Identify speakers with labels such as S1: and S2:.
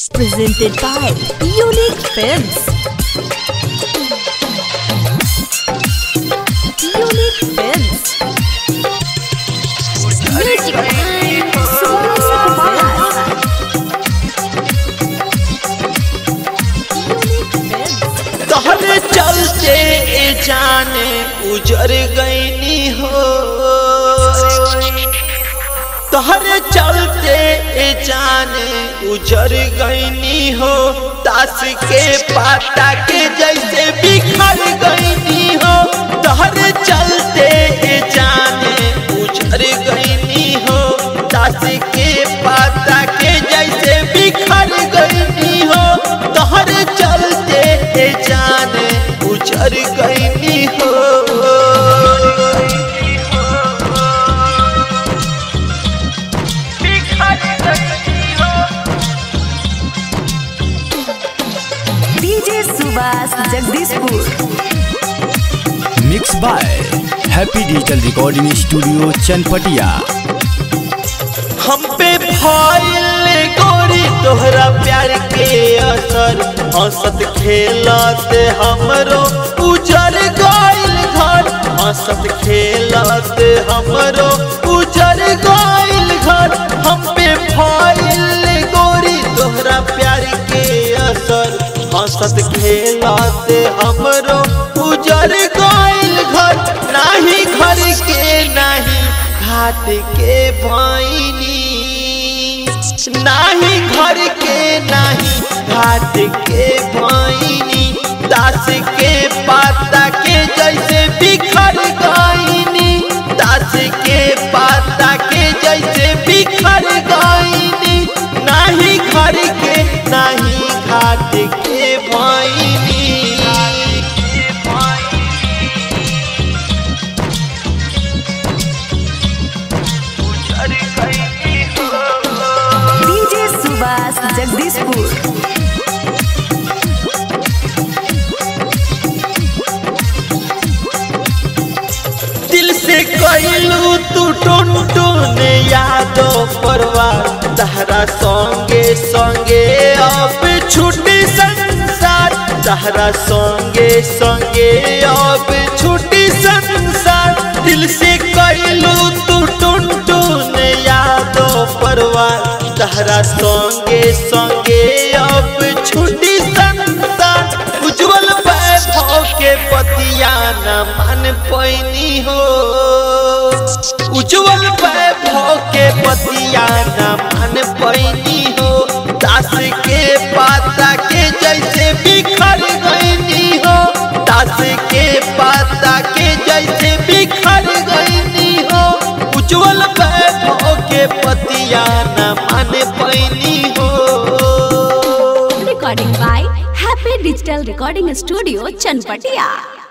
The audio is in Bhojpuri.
S1: Presented by Unique Films. Unique Films. Music by Suhas Kumar. Unique Films.
S2: तोहरे चलते ए जाने उजर गईनी हो तोहरे चलते ए जाने उजर गईनी हो ताश के पाता के जैसे बिखर गईनी हो तोहरे चलते ए जाने उजर गईनी हो ताश के पाता के जैसे बिखर गईनी हो तोहरे चलते ए जाने उजर गईनी हो
S1: DJ Subhas Jagdishpur.
S3: Mix by happy digital recording studio Chanpatia
S2: हम पे भइल गोरी तोहरा प्यार के असर हंसत खेलत हमरो उजर गइल घर हंसत खेलत हमरो उजर गइल घर हम पे भइल गोरी तोहरा प्यार के असर हंसत खेलत हमरो उजर गइल घर नाही घर के नाही घाट के भैनी नाही घर के नाही घाट के भैनी दास के पाता के जैसे बिखर गईनी दास के पाता के जैसे बिखर गईनी नाही घर के नाही घाट के भैनी
S1: DJ Subhas Jagdishpur.
S2: दिल से कहलू तू टोन टोन यादो परवार तहरा संगे संगे अब छुट्टी संसार तहरा संगे संगे अब छुट्टी संसार दिल से कहलू तू टोन टोन यादो परवार तहरा संगे संगे अब छुट्टी संसार उज्जवल वैभव के पतिया न मन पैनी हो उज्जवल वैभव के पतिया न मन पैनी हो दास के पाता के जैसे बिखर गईनी हो दास के पाता के जैसे बिखर गईनी हो उज्जवल वैभव के पतिया न मन पैनी हो
S1: Recording by Happy Digital Recording Studio, Chanpatia.